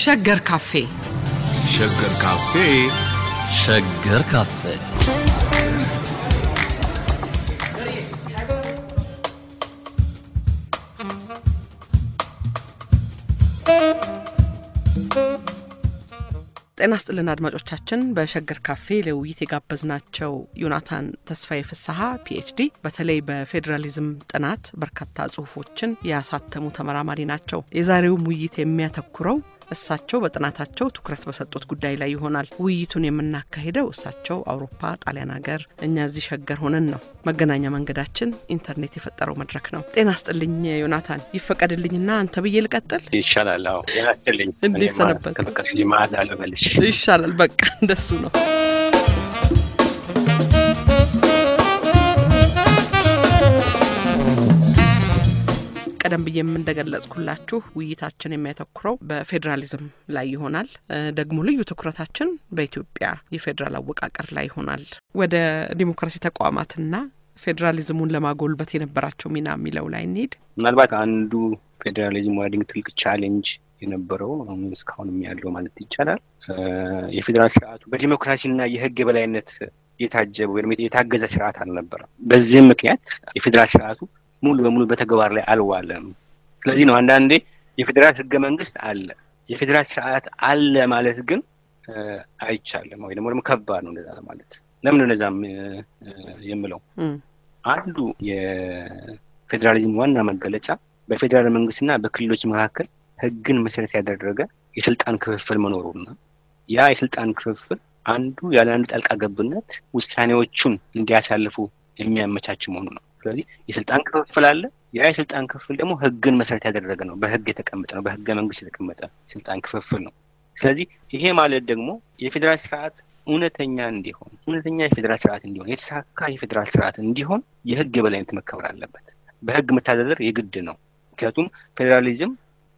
ሸገር ካፌ ሸገር ካፌ ሸገር ካፌ ጤና ስጥልን አድማጮቻችን። በሸገር ካፌ ለውይይት የጋበዝናቸው ዮናታን ተስፋዬ ፍስሐ ፒኤችዲ በተለይ በፌዴራሊዝም ጥናት በርካታ ጽሁፎችን ያሳተሙ ተመራማሪ ናቸው። የዛሬውም ውይይት የሚያተኩረው እሳቸው በጥናታቸው ትኩረት በሰጡት ጉዳይ ላይ ይሆናል። ውይይቱን የምናካሂደው እሳቸው አውሮፓ፣ ጣሊያን ሀገር፣ እኛ እዚህ ሸገር ሆነን ነው። መገናኛ መንገዳችን ኢንተርኔት የፈጠረው መድረክ ነው። ጤና ስጥልኝ ዮናታን፣ ይፈቀድልኝና አንተ ብዬ ልቀጥል ይሻላል። አዎ ያስልኝ እንዴት ሰነበት? ከፍቅር ማዕዛ ልበልሽ። ይሻላል። በቃ እንደሱ ነው። ቀደም ብዬ እንደገለጽኩላችሁ ውይይታችን የሚያተኩረው በፌዴራሊዝም ላይ ይሆናል። ደግሞ ልዩ ትኩረታችን በኢትዮጵያ የፌዴራል አወቃቀር ላይ ይሆናል። ወደ ዲሞክራሲ ተቋማትና ፌዴራሊዝሙን ለማጎልበት የነበራቸው ሚና የሚለው ላይ እንሄድ። ምናልባት አንዱ ፌዴራሊዝም ዋዲንግ ትልቅ ቻሌንጅ የነበረው አሁን እስካሁንም ያለው ማለት ይቻላል የፌዴራል ስርዓቱ በዲሞክራሲና የሕግ የበላይነት የታጀበ ወይም የታገዘ ስርዓት አልነበረም። በዚህም ምክንያት የፌዴራል ስርዓቱ ሙሉ በሙሉ በተግባር ላይ አልዋለም። ስለዚህ ነው አንዳንዴ የፌዴራል ህገ መንግስት አለ፣ የፌዴራል ስርዓት አለ ማለት ግን አይቻልም ወይ ደግሞ ደግሞ ከባድ ነው እንደዛ ማለት። ለምን እንደዛም የምለው አንዱ የፌዴራሊዝም ዋና መገለጫ በፌዴራል መንግስትና በክልሎች መካከል ህግን መሰረት ያደረገ የስልጣን ክፍፍል መኖሩና ያ የስልጣን ክፍፍል አንዱ ያለ አንዱ ጣልቃ ገብነት ውሳኔዎቹን እንዲያሳልፉ የሚያመቻች መሆኑ ነው። ስለዚህ የስልጣን ክፍፍል አለ። ያ የስልጣን ክፍል ደግሞ ህግን መሰረት ያደረገ ነው። በህግ የተቀመጠ ነው። በህገ መንግስት የተቀመጠ የስልጣን ክፍፍል ነው። ስለዚህ ይሄ ማለት ደግሞ የፌዴራል ስርዓት እውነተኛ እንዲሆን እውነተኛ የፌዴራል ስርዓት እንዲሆን የተሳካ የፌዴራል ስርዓት እንዲሆን የህግ የበላይነት መከበር አለበት። በህግ መተዳደር የግድ ነው። ምክንያቱም ፌዴራሊዝም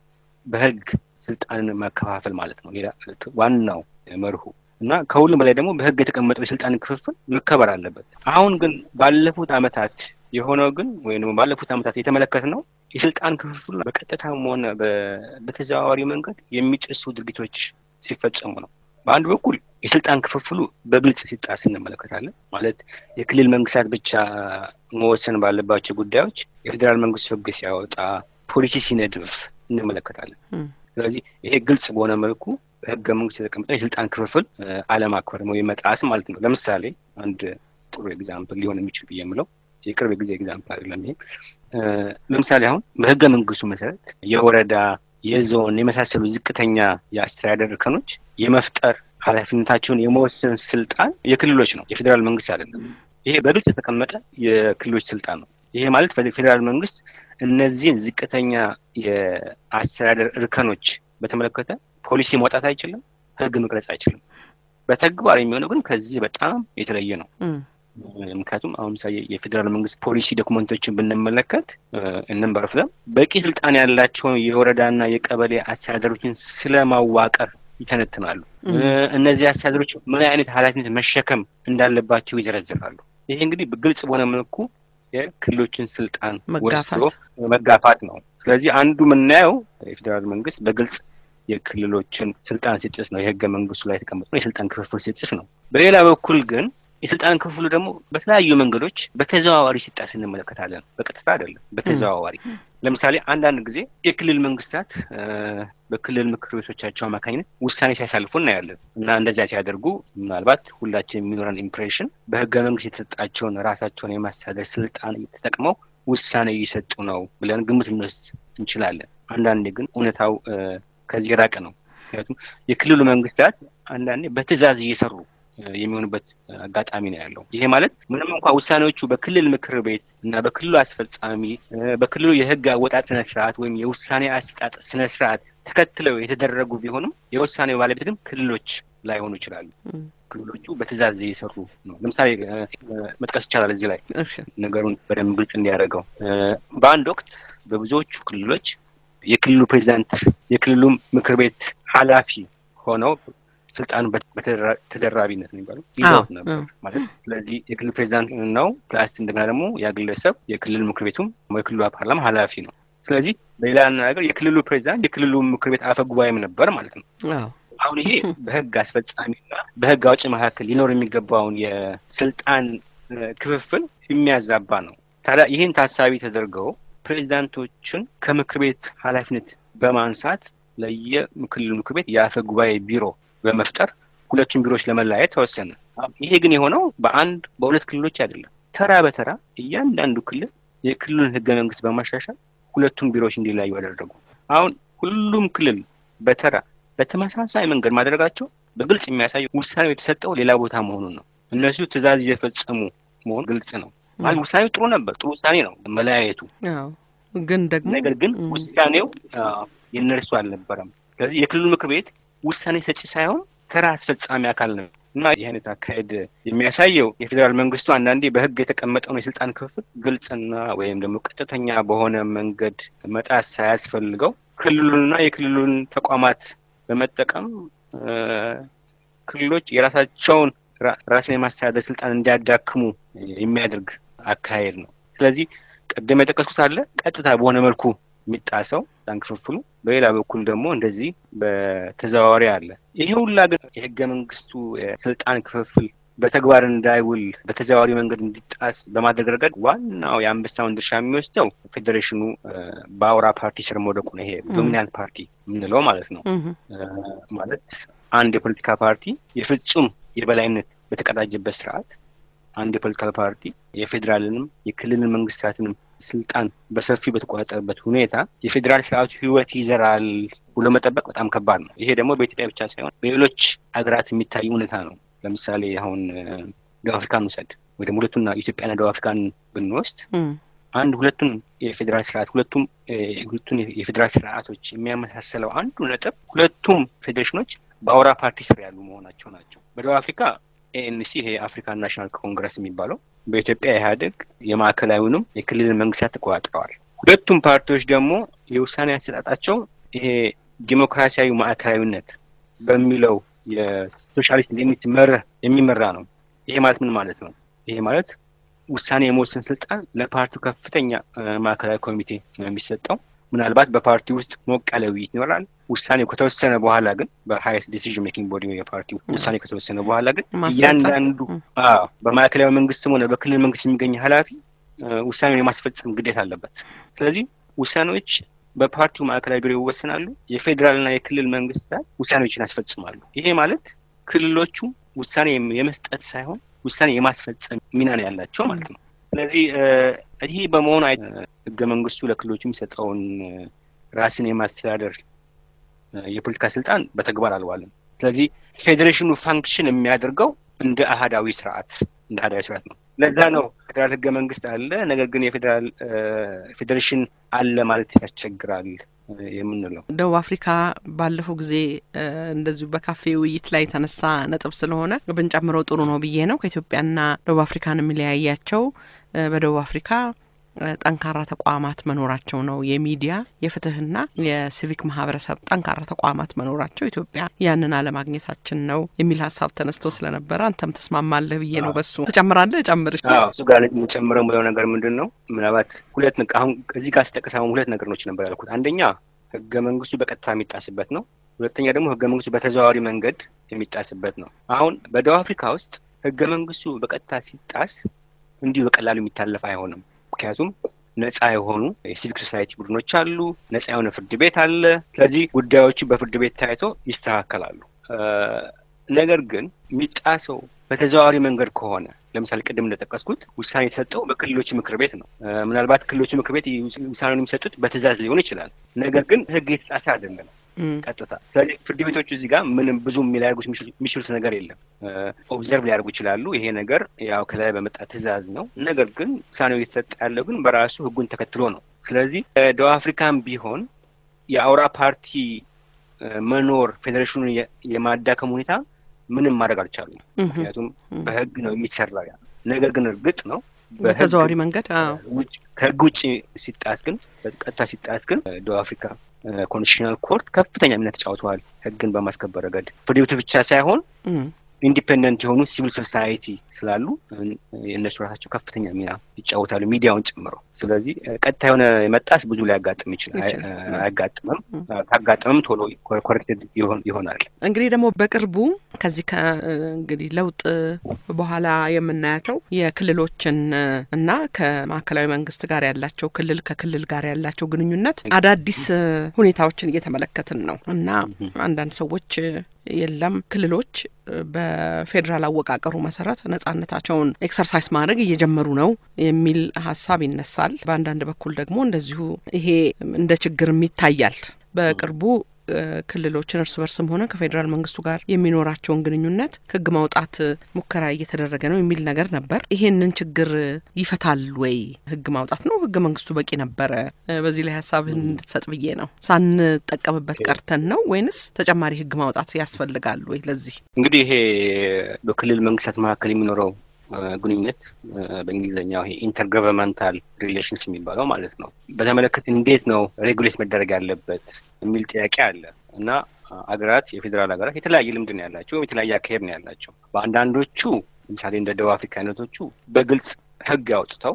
በህግ ስልጣንን መከፋፈል ማለት ነው። ሌላ ዋናው መርሁ እና ከሁሉም በላይ ደግሞ በህግ የተቀመጠው የስልጣን ክፍፍል መከበር አለበት። አሁን ግን ባለፉት አመታት የሆነው ግን ወይም ደግሞ ባለፉት አመታት የተመለከት ነው የስልጣን ክፍፍሉ በቀጥታም ሆነ በተዘዋዋሪ መንገድ የሚጥሱ ድርጊቶች ሲፈጸሙ ነው። በአንድ በኩል የስልጣን ክፍፍሉ በግልጽ ሲጣስ እንመለከታለን። ማለት የክልል መንግስታት ብቻ መወሰን ባለባቸው ጉዳዮች የፌዴራል መንግስት ህግ ሲያወጣ፣ ፖሊሲ ሲነድፍ እንመለከታለን። ስለዚህ ይሄ ግልጽ በሆነ መልኩ በህገ መንግስት የተቀመጠ የስልጣን ክፍፍል አለማክበር ወይም መጣስ ማለት ነው። ለምሳሌ አንድ ጥሩ ኤግዛምፕል ሊሆን የሚችል ብዬ የምለው የቅርብ ጊዜ ኤግዛምፕል አይደለም። ይሄ ለምሳሌ አሁን በህገ መንግስቱ መሰረት የወረዳ የዞን የመሳሰሉ ዝቅተኛ የአስተዳደር እርከኖች የመፍጠር ኃላፊነታቸውን የመወሰን ስልጣን የክልሎች ነው፣ የፌዴራል መንግስት አይደለም። ይሄ በግልጽ የተቀመጠ የክልሎች ስልጣን ነው። ይሄ ማለት ፌዴራል መንግስት እነዚህን ዝቅተኛ የአስተዳደር እርከኖች በተመለከተ ፖሊሲ ማውጣት አይችልም፣ ህግ መቅረጽ አይችልም። በተግባር የሚሆነው ግን ከዚህ በጣም የተለየ ነው። ምክንያቱም አሁን ምሳሌ የፌዴራል መንግስት ፖሊሲ ዶክመንቶችን ብንመለከት እንንበረፍለም በቂ ስልጣን ያላቸውን የወረዳና የቀበሌ አስተዳደሮችን ስለማዋቀር ይተነትናሉ። እነዚህ አስተዳደሮች ምን አይነት ኃላፊነት መሸከም እንዳለባቸው ይዘረዝራሉ። ይሄ እንግዲህ ግልጽ በሆነ መልኩ የክልሎችን ስልጣን ወስዶ መጋፋት ነው። ስለዚህ አንዱ የምናየው የፌዴራል መንግስት በግልጽ የክልሎችን ስልጣን ሲጥስ ነው። የህገ መንግስቱ ላይ የተቀመጠ ነው። የስልጣን ክፍፍል ሲጥስ ነው። በሌላ በኩል ግን የስልጣን ክፍሉ ደግሞ በተለያዩ መንገዶች በተዘዋዋሪ ሲጣስ እንመለከታለን። በቀጥታ አይደለም፣ በተዘዋዋሪ ለምሳሌ አንዳንድ ጊዜ የክልል መንግስታት በክልል ምክር ቤቶቻቸው አማካኝነት ውሳኔ ሲያሳልፉ እናያለን እና እንደዚያ ሲያደርጉ ምናልባት ሁላችን የሚኖረን ኢምፕሬሽን በህገ መንግስት የተሰጣቸውን ራሳቸውን የማስተዳደር ስልጣን ተጠቅመው ውሳኔ እየሰጡ ነው ብለን ግምት ልንወስድ እንችላለን። አንዳንዴ ግን እውነታው ከዚህ የራቀ ነው። ምክንያቱም የክልሉ መንግስታት አንዳንዴ በትዕዛዝ እየሰሩ የሚሆኑበት አጋጣሚ ነው ያለው። ይሄ ማለት ምንም እንኳ ውሳኔዎቹ በክልል ምክር ቤት እና በክልሉ አስፈጻሚ በክልሉ የህግ አወጣጥ ስነ ስርዓት ወይም የውሳኔ አሰጣጥ ስነ ስርዓት ተከትለው የተደረጉ ቢሆንም የውሳኔው ባለቤት ግን ክልሎች ላይሆኑ ይችላሉ። ክልሎቹ በትዕዛዝ እየሰሩ ነው። ለምሳሌ መጥቀስ ይቻላል እዚህ ላይ ነገሩን በደንብ ግልጽ እንዲያደርገው በአንድ ወቅት በብዙዎቹ ክልሎች የክልሉ ፕሬዚዳንት የክልሉ ምክር ቤት ኃላፊ ሆነው ስልጣኑ በተደራቢነት ነው የሚባለው ይዘውት ነበር ማለት። ስለዚህ የክልል ፕሬዚዳንት ነው ፕላስ እንደገና ደግሞ ያ ግለሰብ የክልል ምክር ቤቱም የክልሉ ፓርላማ ኃላፊ ነው። ስለዚህ በሌላ አነጋገር የክልሉ ፕሬዚዳንት የክልሉ ምክር ቤት አፈ ጉባኤም ነበር ማለት ነው። አዎ አሁን ይሄ በህግ አስፈጻሚና በህግ አውጭ መካከል ሊኖር የሚገባውን የስልጣን እ፣ ክፍፍል የሚያዛባ ነው። ታዲያ ይህን ታሳቢ ተደርገው ፕሬዚዳንቶችን ከምክር ቤት ኃላፊነት በማንሳት ለየክልሉ ምክር ቤት የአፈ ጉባኤ ቢሮ በመፍጠር ሁለቱን ቢሮዎች ለመለያየት ተወሰነ። ይሄ ግን የሆነው በአንድ በሁለት ክልሎች አይደለም። ተራ በተራ እያንዳንዱ ክልል የክልሉን ህገ መንግስት በማሻሻል ሁለቱም ቢሮዎች እንዲለያዩ አደረጉ። አሁን ሁሉም ክልል በተራ በተመሳሳይ መንገድ ማድረጋቸው በግልጽ የሚያሳየው ውሳኔው የተሰጠው ሌላ ቦታ መሆኑን ነው። እነሱ ትዕዛዝ እየፈጸሙ መሆኑ ግልጽ ነው። ማለት ውሳኔው ጥሩ ነበር፣ ጥሩ ውሳኔ ነው መለያየቱ። አዎ ግን ደግሞ ነገር ግን ም፣ ውሳኔው አ፣ የእነርሱ አልነበረም። ስለዚህ የክልሉ ምክር ቤት ውሳኔ ሰጪ ሳይሆን ተራ አስፈጻሚ አካል ነው እና ይህ አይነት አካሄድ የሚያሳየው የፌዴራል መንግስቱ አንዳንዴ በህግ የተቀመጠውን የስልጣን ክፍፍል ግልጽና ወይም ደግሞ ቀጥተኛ በሆነ መንገድ መጣስ ሳያስፈልገው ክልሉንና የክልሉን ተቋማት በመጠቀም እ፣ ክልሎች የራሳቸውን ራ- ራስን የማስተዳደር ስልጣን እንዲያዳክሙ የሚያደርግ አካሄድ ነው። ስለዚህ ቅድም የጠቀስኩት አለ ቀጥታ በሆነ መልኩ የሚጣሰው ስልጣን ክፍፍሉ፣ በሌላ በኩል ደግሞ እንደዚህ በተዘዋዋሪ አለ። ይሄ ሁላ ግን የህገ መንግስቱ የስልጣን ክፍፍል በተግባር እንዳይውል በተዘዋዋሪ መንገድ እንዲጣስ በማድረግ ረገድ ዋናው የአንበሳውን ድርሻ የሚወስደው ፌዴሬሽኑ እ፣ በአውራ ፓርቲ ስር መውደቁ ነው። ይሄ ዶሚናንት ፓርቲ የምንለው ማለት ነው። እህ፣ እ፣ ማለት አንድ የፖለቲካ ፓርቲ የፍጹም የበላይነት በተቀዳጀበት ስርዓት አንድ የፖለቲካል ፓርቲ የፌዴራልንም የክልልን መንግስታትንም ስልጣን በሰፊው በተቆጣጠረበት ሁኔታ የፌዴራል ስርዓቱ ህይወት ይዘራል ብሎ መጠበቅ በጣም ከባድ ነው። ይሄ ደግሞ በኢትዮጵያ ብቻ ሳይሆን በሌሎች ሀገራት የሚታይ እውነታ ነው። ለምሳሌ አሁን እ፣ ደቡብ አፍሪካን ውሰድ ወይ ደግሞ ሁለቱና ኢትዮጵያና ደቡብ አፍሪካን ብንወስድ እም፣ አንድ ሁለቱን የፌዴራል ስርዓት ሁለቱም እ፣ ሁለቱን የፌዴራል ስርዓቶች የሚያመሳሰለው አንዱ ነጥብ ሁለቱም ፌዴሬሽኖች በአውራ ፓርቲ ስር ያሉ መሆናቸው ናቸው። በደቡብ አፍሪካ ኤኤንሲ ይሄ የአፍሪካን ናሽናል ኮንግረስ የሚባለው፣ በኢትዮጵያ ኢህአዴግ የማዕከላዊውንም የክልልን መንግስታት ተቆጣጥረዋል። ሁለቱም ፓርቲዎች ደግሞ የውሳኔ አሰጣጣቸው ይሄ ዲሞክራሲያዊ ማዕከላዊነት በሚለው የሶሻሊስት ሊሚት መርህ የሚመራ ነው። ይሄ ማለት ምን ማለት ነው? ይሄ ማለት ውሳኔ የመወሰን ስልጣን ለፓርቲው ከፍተኛ እ፣ ማዕከላዊ ኮሚቴ ነው የሚሰጠው። ምናልባት በፓርቲ ውስጥ ሞቅ ያለ ውይይት ይኖራል። ውሳኔው ከተወሰነ በኋላ ግን በሀይስት ዲሲዥን ሜኪንግ ቦዲ የፓርቲው ውሳኔ ከተወሰነ በኋላ ግን ማስፈጸም። እያንዳንዱ ም፣ አዎ በማዕከላዊ መንግስትም ሆነ በክልል መንግስት የሚገኝ ኃላፊ እ፣ ውሳኔውን የማስፈጸም ግዴታ አለበት። ስለዚህ ውሳኔዎች በፓርቲው ማዕከላዊ ቢሮ ይወሰናሉ። የፌዴራልና የክልል መንግስታት ውሳኔዎችን ያስፈጽማሉ። ይሄ ማለት ክልሎቹ ውሳኔ የም- የመስጠት ሳይሆን ውሳኔ የማስፈጸም ሚና ነው ያላቸው ማለት ነው። ስለዚህ እ፣ ይህ በመሆኑ አይ- እ፣ ህገ መንግስቱ ለክልሎቹ የሚሰጠውን እ፣ ራስን የማስተዳደር እ፣ የፖለቲካ ስልጣን በተግባር አልዋለም። ስለዚህ ፌዴሬሽኑ ፋንክሽን የሚያደርገው እንደ አህዳዊ ስርዓት እንደ አህዳዊ ስርዓት ነው። ለዛ ነው ፌዴራል ህገ መንግስት አለ፣ ነገር ግን የፌዴራል እ፣ ፌዴሬሽን አለ ማለት ያስቸግራል እ፣ የምንለው ደቡብ አፍሪካ ባለፈው ጊዜ እ፣ እንደዚሁ በካፌ ውይይት ላይ የተነሳ ነጥብ ስለሆነ ብንጨምረው ጥሩ ነው ብዬ ነው። ከኢትዮጵያና ደቡብ አፍሪካን የሚለያያቸው እ፣ በደቡብ አፍሪካ እ፣ ጠንካራ ተቋማት መኖራቸው ነው። የሚዲያ የፍትህና የሲቪክ ማህበረሰብ ጠንካራ ተቋማት መኖራቸው፣ ኢትዮጵያ ያንን አለማግኘታችን ነው የሚል ሀሳብ ተነስቶ ስለነበረ አንተም ተስማማለህ ብዬ ነው። በሱ ትጨምራለህ? ጨምርሽ። አዎ እሱ ጋር የምጨምረው ብለው ነገር ምንድን ነው? ምናልባት ሁለት ነቅ አሁን እዚህ ጋር ስጠቅስ አሁን ሁለት ነገሮች ነበር ያልኩት። አንደኛ ህገ መንግስቱ በቀጥታ የሚጣስበት ነው። ሁለተኛ ደግሞ ህገ መንግስቱ በተዘዋዋሪ መንገድ የሚጣስበት ነው። አሁን በደቡብ አፍሪካ ውስጥ ህገ መንግስቱ በቀጥታ ሲጣስ እንዲሁ በቀላሉ የሚታለፍ አይሆንም። ምክንያቱም ነጻ የሆኑ የሲቪክ ሶሳይቲ ቡድኖች አሉ። ነጻ የሆነ ፍርድ ቤት አለ። ስለዚህ ጉዳዮቹ በፍርድ ቤት ታይቶ ይስተካከላሉ። እ፣ ነገር ግን የሚጣሰው በተዘዋዋሪ መንገድ ከሆነ ለምሳሌ ቅድም እንደጠቀስኩት ውሳኔ የተሰጠው በክልሎች ምክር ቤት ነው። እ፣ ምናልባት ክልሎች ምክር ቤት ውሳኔውን የሚሰጡት በትዕዛዝ ሊሆን ይችላል። ነገር ግን ህግ የተጣሰ አይደለም እም፣ ቀጥታ። ስለዚህ ፍርድ ቤቶቹ እዚህ ጋር ምንም ብዙ ሊያደርጉት የሚችሉ- የሚችሉት ነገር የለም። ኦብዘርቭ ሊያደርጉ ይችላሉ። ይሄ ነገር ያው ከላይ በመጣ ትዕዛዝ ነው። ነገር ግን ውሳኔው እየተሰጠ ያለው ግን በራሱ ህጉን ተከትሎ ነው። ስለዚህ እ፣ ደቡብ አፍሪካም ቢሆን የአውራ ፓርቲ እ፣ መኖር ፌዴሬሽኑን የ- የማዳከም ሁኔታ ምንም ማድረግ አልቻሉም። እም፣ ምክንያቱም እም። በህግ ነው የሚሰራው ያ ነገር ግን እርግጥ ነው በህግ በተዘዋዋሪ መንገድ አዎ ውጭ ከህግ ውጭ ሲጣስ ግን በቀጥታ ሲጣስ ግን ደቡብ አፍሪካ ኮንስቲቱሽናል ኮርት ከፍተኛ ሚና ተጫውተዋል። ህግን በማስከበር ረገድ ፍርድ ቤቱ ብቻ ሳይሆን እም፣ ኢንዲፔንደንት የሆኑ ሲቪል ሶሳይቲ ስላሉ የእነሱ ራሳቸው ከፍተኛ ሚና ይጫወታሉ፣ ሚዲያውን ጨምረው። ስለዚህ ቀጥታ የሆነ የመጣስ ብዙ ሊያጋጥም ይችላል፣ አያጋጥምም። ካጋጥምም ቶሎ ኮሬክትድ ይሆናል። እንግዲህ ደግሞ በቅርቡ ከዚህ ከእንግዲህ ለውጥ በኋላ የምናያቸው የክልሎችን እና ከማዕከላዊ መንግስት ጋር ያላቸው ክልል ከክልል ጋር ያላቸው ግንኙነት አዳዲስ ሁኔታዎችን እየተመለከትን ነው እና አንዳንድ ሰዎች የለም ክልሎች በፌዴራል አወቃቀሩ መሰረት ነጻነታቸውን ኤክሰርሳይዝ ማድረግ እየጀመሩ ነው የሚል ሀሳብ ይነሳል። በአንዳንድ በኩል ደግሞ እንደዚሁ ይሄ እንደ ችግርም ይታያል። በቅርቡ ክልሎችን እርስ በርስም ሆነ ከፌዴራል መንግስቱ ጋር የሚኖራቸውን ግንኙነት ህግ ማውጣት ሙከራ እየተደረገ ነው የሚል ነገር ነበር። ይሄንን ችግር ይፈታል ወይ ህግ ማውጣት ነው? ህገ መንግስቱ በቂ ነበረ? በዚህ ላይ ሀሳብህን እንድትሰጥ ብዬ ነው። ሳንጠቀምበት ቀርተን ነው ወይንስ ተጨማሪ ህግ ማውጣት ያስፈልጋል ወይ? ለዚህ እንግዲህ ይሄ በክልል መንግስታት መካከል የሚኖረው ግንኙነት በእንግሊዝኛው ይሄ ኢንተርገቨርንመንታል ሪሌሽንስ የሚባለው ማለት ነው። በተመለከተ እንዴት ነው ሬጉሌት መደረግ ያለበት የሚል ጥያቄ አለ እና አገራት የፌዴራል ሀገራት የተለያየ ልምድ ነው ያላቸው ወይም የተለያየ አካሄድ ነው ያላቸው። በአንዳንዶቹ ለምሳሌ እንደ ደቡብ አፍሪካ አይነቶቹ በግልጽ ህግ አውጥተው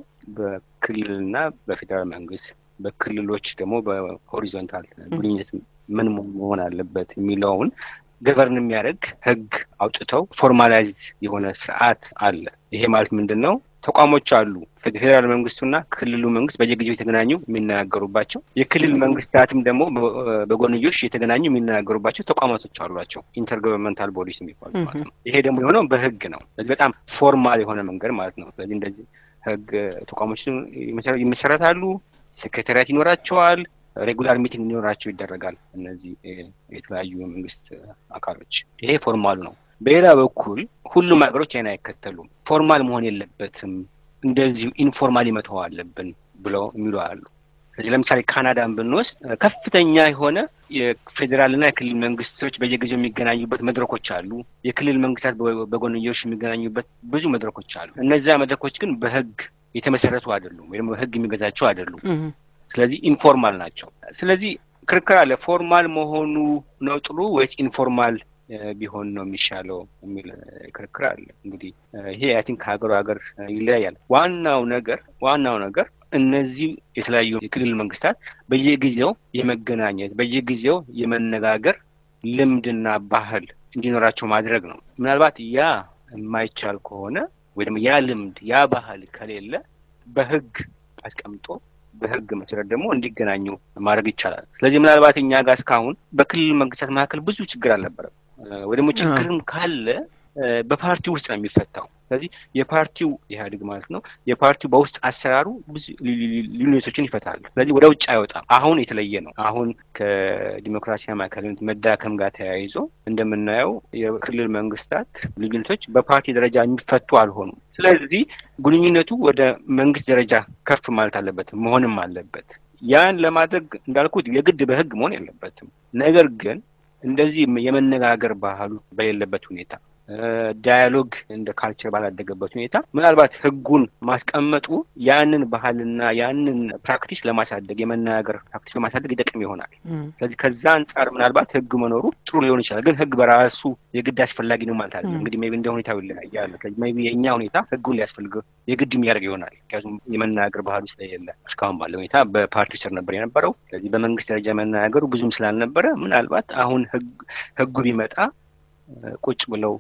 በክልልና በፌዴራል መንግስት በክልሎች ደግሞ በሆሪዞንታል ግንኙነት ምን መሆን አለበት የሚለውን ገቨርን የሚያደርግ ህግ አውጥተው ፎርማላይዝድ የሆነ ስርዓት አለ። ይሄ ማለት ምንድን ነው? ተቋሞች አሉ። ፌዴራል መንግስቱና ክልሉ መንግስት በየጊዜው የተገናኙ የሚነጋገሩባቸው፣ የክልል መንግስታትም ደግሞ በጎንዮሽ የተገናኙ የሚነጋገሩባቸው ተቋማቶች አሏቸው። ኢንተርገቨርንመንታል ቦዲስ የሚባሉ ማለት ነው። ይሄ ደግሞ የሆነው በህግ ነው። ስለዚህ በጣም ፎርማል የሆነ መንገድ ማለት ነው። ስለዚህ እንደዚህ ህግ ተቋሞች ይመሰረታሉ። ሴክሬታሪያት ይኖራቸዋል። ሬጉላር ሚቲንግ እንዲኖራቸው ይደረጋል። እነዚህ የተለያዩ የመንግስት አካሎች ይሄ ፎርማሉ ነው። በሌላ በኩል ሁሉም ሀገሮች ይህን አይከተሉም። ፎርማል መሆን የለበትም እንደዚሁ ኢንፎርማሊ መተው አለብን ብለው የሚሉ አሉ። ስለዚህ ለምሳሌ ካናዳን ብንወስድ ከፍተኛ የሆነ የፌዴራልና የክልል መንግስቶች በየጊዜው የሚገናኙበት መድረኮች አሉ። የክልል መንግስታት በጎንዮሽ የሚገናኙበት ብዙ መድረኮች አሉ። እነዚያ መድረኮች ግን በህግ የተመሰረቱ አይደሉም፣ ወይም ህግ የሚገዛቸው አይደሉም። ስለዚህ ኢንፎርማል ናቸው። ስለዚህ ክርክር አለ። ፎርማል መሆኑ ነው ጥሩ ወይስ ኢንፎርማል ቢሆን ነው የሚሻለው የሚል ክርክር አለ። እንግዲህ ይሄ አይ ቲንክ ከሀገሩ ሀገር ይለያያል። ዋናው ነገር ዋናው ነገር እነዚህ የተለያዩ የክልል መንግስታት በየጊዜው የመገናኘት በየጊዜው የመነጋገር ልምድና ባህል እንዲኖራቸው ማድረግ ነው። ምናልባት ያ የማይቻል ከሆነ ወይ ደግሞ ያ ልምድ ያ ባህል ከሌለ በህግ አስቀምጦ በህግ መሰረት ደግሞ እንዲገናኙ ማድረግ ይቻላል። ስለዚህ ምናልባት እኛ ጋር እስካሁን በክልል መንግስታት መካከል ብዙ ችግር አልነበረም። ወይ ደግሞ ችግርም ካለ በፓርቲው ውስጥ ነው የሚፈታው። ስለዚህ የፓርቲው ኢህአዴግ ማለት ነው የፓርቲው በውስጥ አሰራሩ ብዙ ልዩነቶችን ይፈታል። ስለዚህ ወደ ውጭ አይወጣም። አሁን የተለየ ነው። አሁን ከዲሞክራሲያዊ ማዕከልነት መዳከም ጋር ተያይዞ እንደምናየው የክልል መንግስታት ልዩነቶች በፓርቲ ደረጃ የሚፈቱ አልሆኑም። ስለዚህ ግንኙነቱ ወደ መንግስት ደረጃ ከፍ ማለት አለበት መሆንም አለበት። ያን ለማድረግ እንዳልኩት የግድ በህግ መሆን የለበትም። ነገር ግን እንደዚህ የመነጋገር ባህሉ በሌለበት ሁኔታ ዳያሎግ እንደ ካልቸር ባላደገበት ሁኔታ ምናልባት ህጉን ማስቀመጡ ያንን ባህልና ያንን ፕራክቲስ ለማሳደግ የመነጋገር ፕራክቲስ ለማሳደግ ይጠቅም ይሆናል። ስለዚህ ከዛ አንጻር ምናልባት ህግ መኖሩ ጥሩ ሊሆን ይችላል። ግን ህግ በራሱ የግድ አስፈላጊ ነው ማለት አይደለም። እንግዲህ ሜይ ቢ እንደ ሁኔታው ይለያያል። ሜይ ቢ የእኛ ሁኔታ ህጉን ሊያስፈልገው የግድ የሚያደርግ ይሆናል። ምክንያቱም የመነጋገር ባህሉ ስለሌለ እስካሁን ባለ ሁኔታ በፓርቲው ስር ነበር የነበረው። ስለዚህ በመንግስት ደረጃ መነጋገሩ ብዙም ስላልነበረ ምናልባት አሁን ህጉ ቢመጣ ቁጭ ብለው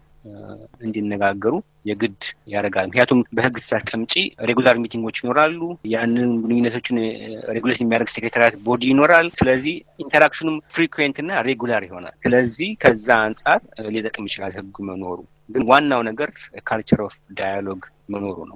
እንዲነጋገሩ የግድ ያደርጋል። ምክንያቱም በህግ ስታስቀምጪ ሬጉላር ሚቲንጎች ይኖራሉ። ያንን ግንኙነቶችን ሬጉሌት የሚያደርግ ሴክሬታሪያት ቦዲ ይኖራል። ስለዚህ ኢንተራክሽኑም ፍሪኩዌንት እና ሬጉላር ይሆናል። ስለዚህ ከዛ አንጻር ሊጠቅም ይችላል ህግ መኖሩ። ግን ዋናው ነገር ካልቸር ኦፍ ዳያሎግ መኖሩ ነው።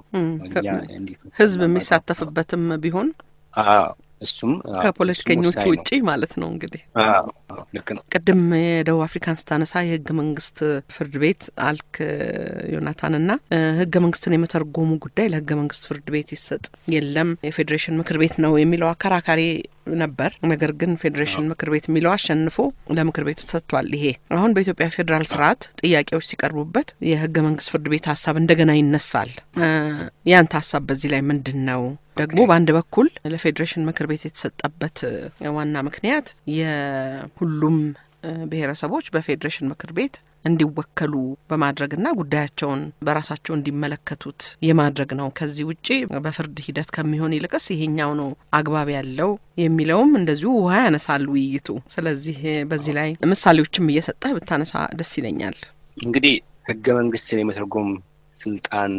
ህዝብ የሚሳተፍበትም ቢሆን እሱም ከፖለቲከኞቹ ውጪ ማለት ነው። እንግዲህ ልክ ነው። ቅድም የደቡብ አፍሪካን ስታነሳ የህገ መንግስት ፍርድ ቤት አልክ ዮናታንና ህገ መንግስትን የመተርጎሙ ጉዳይ ለህገ መንግስት ፍርድ ቤት ይሰጥ የለም የፌዴሬሽን ምክር ቤት ነው የሚለው አከራካሪ ነበር። ነገር ግን ፌዴሬሽን ምክር ቤት የሚለው አሸንፎ ለምክር ቤቱ ተሰጥቷል። ይሄ አሁን በኢትዮጵያ ፌዴራል ስርዓት ጥያቄዎች ሲቀርቡበት የህገ መንግስት ፍርድ ቤት ሀሳብ እንደገና ይነሳል። ያንተ ሀሳብ በዚህ ላይ ምንድን ነው? ደግሞ በአንድ በኩል ለፌዴሬሽን ምክር ቤት የተሰጠበት ዋና ምክንያት የሁሉም ብሔረሰቦች በፌዴሬሽን ምክር ቤት እንዲወከሉ በማድረግና ጉዳያቸውን በራሳቸው እንዲመለከቱት የማድረግ ነው። ከዚህ ውጪ በፍርድ ሂደት ከሚሆን ይልቅስ ይሄኛው ነው አግባብ ያለው የሚለውም እንደዚሁ ውሃ ያነሳል ውይይቱ። ስለዚህ በዚህ ላይ ምሳሌዎችም እየሰጠህ ብታነሳ ደስ ይለኛል። እንግዲህ ህገ መንግስትን የመተርጎም ስልጣን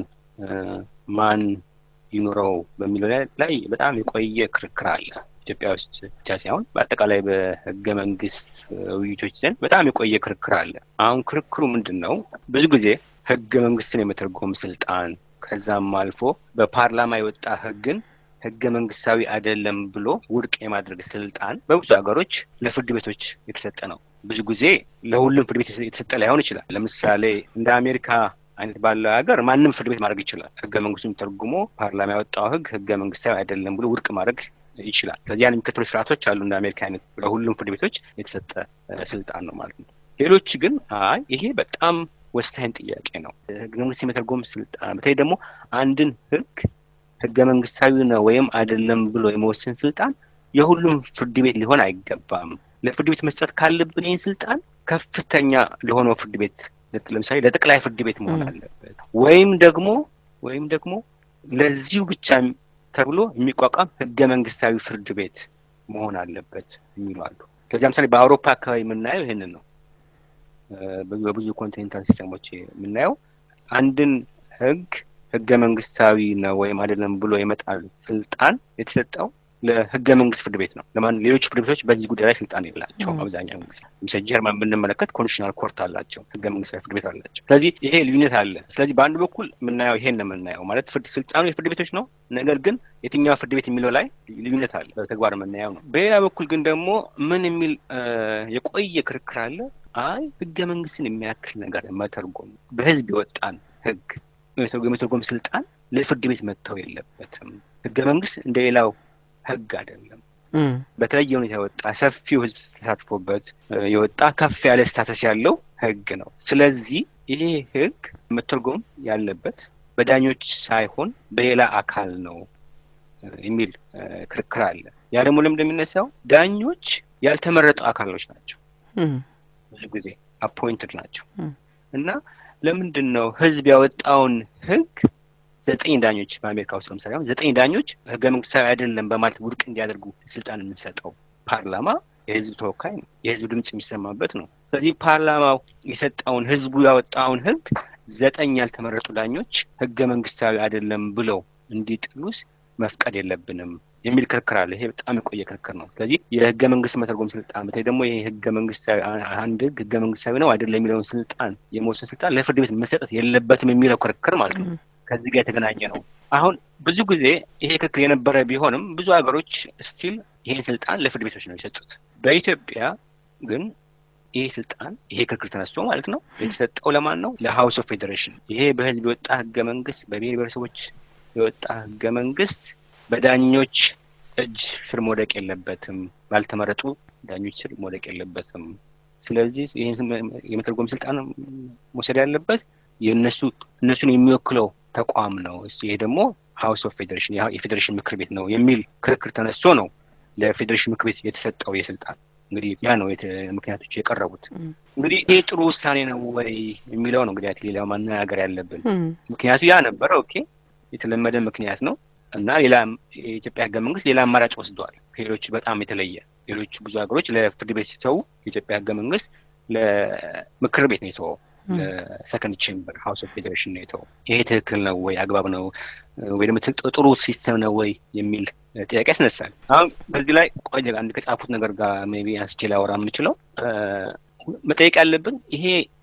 ማን ይኑረው በሚለው ላይ በጣም የቆየ ክርክር አለ። ኢትዮጵያ ውስጥ ብቻ ሳይሆን በአጠቃላይ በህገ መንግስት ውይይቶች ዘንድ በጣም የቆየ ክርክር አለ። አሁን ክርክሩ ምንድን ነው? ብዙ ጊዜ ህገ መንግስትን የመተርጎም ስልጣን ከዛም አልፎ በፓርላማ የወጣ ህግን ህገ መንግስታዊ አይደለም ብሎ ውድቅ የማድረግ ስልጣን በብዙ ሀገሮች ለፍርድ ቤቶች የተሰጠ ነው። ብዙ ጊዜ ለሁሉም ፍርድ ቤት የተሰጠ ላይሆን ይችላል። ለምሳሌ እንደ አሜሪካ አይነት ባለው ሀገር ማንም ፍርድ ቤት ማድረግ ይችላል። ህገ መንግስቱን ተርጉሞ ፓርላማ ያወጣው ህግ ህገ መንግስታዊ አይደለም ብሎ ውድቅ ማድረግ ይችላል። ከዚያን የሚከተሉ ስርዓቶች አሉ። እንደ አሜሪካ አይነት ለሁሉም ፍርድ ቤቶች የተሰጠ ስልጣን ነው ማለት ነው። ሌሎች ግን አይ ይሄ በጣም ወሳኝ ጥያቄ ነው። ህገ መንግስት የመተርጎም ስልጣን በተለይ ደግሞ አንድን ህግ ህገ መንግስታዊ ነው ወይም አይደለም ብሎ የመወሰን ስልጣን የሁሉም ፍርድ ቤት ሊሆን አይገባም። ለፍርድ ቤት መስጠት ካለብን ይህን ስልጣን ከፍተኛ ለሆነው ፍርድ ቤት ለምሳሌ ለጠቅላይ ፍርድ ቤት መሆን አለበት ወይም ደግሞ ወይም ደግሞ ለዚሁ ብቻ ተብሎ የሚቋቋም ህገ መንግስታዊ ፍርድ ቤት መሆን አለበት የሚሉ አሉ። ከዚያ ምሳሌ በአውሮፓ አካባቢ የምናየው ይህንን ነው። በብዙ ኮንቲኔንታል ሲስተሞች የምናየው አንድን ህግ ህገ መንግስታዊ ነው ወይም አይደለም ብሎ የመጣል ስልጣን የተሰጠው ለህገ መንግስት ፍርድ ቤት ነው። ለማን ሌሎች ፍርድ ቤቶች በዚህ ጉዳይ ላይ ስልጣን የላቸው። አብዛኛው ጊዜ ለምሳሌ ጀርመን ብንመለከት ኮንስቲቱሽናል ኮርት አላቸው፣ ህገ መንግስታዊ ፍርድ ቤት አላቸው። ስለዚህ ይሄ ልዩነት አለ። ስለዚህ በአንድ በኩል የምናየው ይሄን ነው የምናየው ማለት ፍርድ ስልጣኑ የፍርድ ቤቶች ነው። ነገር ግን የትኛው ፍርድ ቤት የሚለው ላይ ልዩነት አለ፣ በተግባር የምናየው ነው። በሌላ በኩል ግን ደግሞ ምን የሚል የቆየ ክርክር አለ። አይ ህገ መንግስትን የሚያክል ነገር መተርጎም በህዝብ የወጣን ህግ የመተርጎም ስልጣን ለፍርድ ቤት መተው የለበትም። ህገ መንግስት እንደሌላው ህግ አይደለም። በተለየ ሁኔታ የወጣ ሰፊው ህዝብ ተሳትፎበት የወጣ ከፍ ያለ ስታተስ ያለው ህግ ነው። ስለዚህ ይሄ ህግ መተርጎም ያለበት በዳኞች ሳይሆን በሌላ አካል ነው የሚል ክርክር አለ። ያ ደግሞ ለምን እንደሚነሳው ዳኞች ያልተመረጡ አካሎች ናቸው። ብዙ ጊዜ አፖይንትድ ናቸው እና ለምንድን ነው ህዝብ ያወጣውን ህግ ዘጠኝ ዳኞች በአሜሪካ ውስጥ ለምሳሌ አሁን ዘጠኝ ዳኞች ህገ መንግስታዊ አይደለም በማለት ውድቅ እንዲያደርጉ ስልጣን የምንሰጠው ፓርላማ የህዝብ ተወካይ ነው። የህዝብ ድምጽ የሚሰማበት ነው። ስለዚህ ፓርላማው የሰጠውን ህዝቡ ያወጣውን ህግ ዘጠኝ ያልተመረጡ ዳኞች ህገ መንግስታዊ አይደለም ብለው እንዲጥሉስ መፍቀድ የለብንም የሚል ክርክር አለ። ይሄ በጣም የቆየ ክርክር ነው። ስለዚህ የህገ መንግስት መተርጎም ስልጣን በተለይ ደግሞ ይሄ ህገ መንግስታዊ አንድ ህግ ህገ መንግስታዊ ነው አይደለም የሚለውን ስልጣን የመወሰን ስልጣን ለፍርድ ቤት መሰጠት የለበትም የሚለው ክርክር ማለት ነው። ከዚህ ጋር የተገናኘ ነው። አሁን ብዙ ጊዜ ይሄ ክርክር የነበረ ቢሆንም ብዙ ሀገሮች ስቲል ይሄን ስልጣን ለፍርድ ቤቶች ነው የሰጡት። በኢትዮጵያ ግን ይሄ ስልጣን ይሄ ክርክር ተነስቶ ማለት ነው የተሰጠው ለማን ነው? ለሀውስ ኦፍ ፌዴሬሽን። ይሄ በህዝብ የወጣ ህገ መንግስት፣ በብሔር ብሔረሰቦች የወጣ ህገ መንግስት በዳኞች እጅ ስር መውደቅ የለበትም፣ ባልተመረጡ ዳኞች ስር መውደቅ የለበትም። ስለዚህ ይህን የመተርጎም ስልጣን መውሰድ ያለበት የእነሱ እነሱን የሚወክለው ተቋም ነው። ይሄ ደግሞ ሀውስ ኦፍ ፌዴሬሽን የፌዴሬሽን ምክር ቤት ነው የሚል ክርክር ተነስቶ ነው ለፌዴሬሽን ምክር ቤት የተሰጠው የስልጣን እንግዲህ ያ ነው ምክንያቶች የቀረቡት። እንግዲህ ይሄ ጥሩ ውሳኔ ነው ወይ የሚለው ነው እንግዲህ ሌላ ማነጋገር ያለብን። ምክንያቱ ያ ነበረ። ኦኬ የተለመደ ምክንያት ነው እና ሌላ የኢትዮጵያ ህገ መንግስት ሌላ አማራጭ ወስደዋል ከሌሎቹ በጣም የተለየ። ሌሎቹ ብዙ ሀገሮች ለፍርድ ቤት ሲተዉ የኢትዮጵያ ህገ መንግስት ለምክር ቤት ነው የተወው ለሰከንድ ቼምበር ሀውስ ኦፍ ፌዴሬሽን ነው የተወው። ይሄ ትክክል ነው ወይ አግባብ ነው ወይ ደግሞ ጥሩ ሲስተም ነው ወይ የሚል ጥያቄ ያስነሳል። አሁን በዚህ ላይ ቆይ አንድ ከጻፉት ነገር ጋር ሜይ ቢ አንስቼ ላወራ የምችለው መጠየቅ ያለብን ይሄ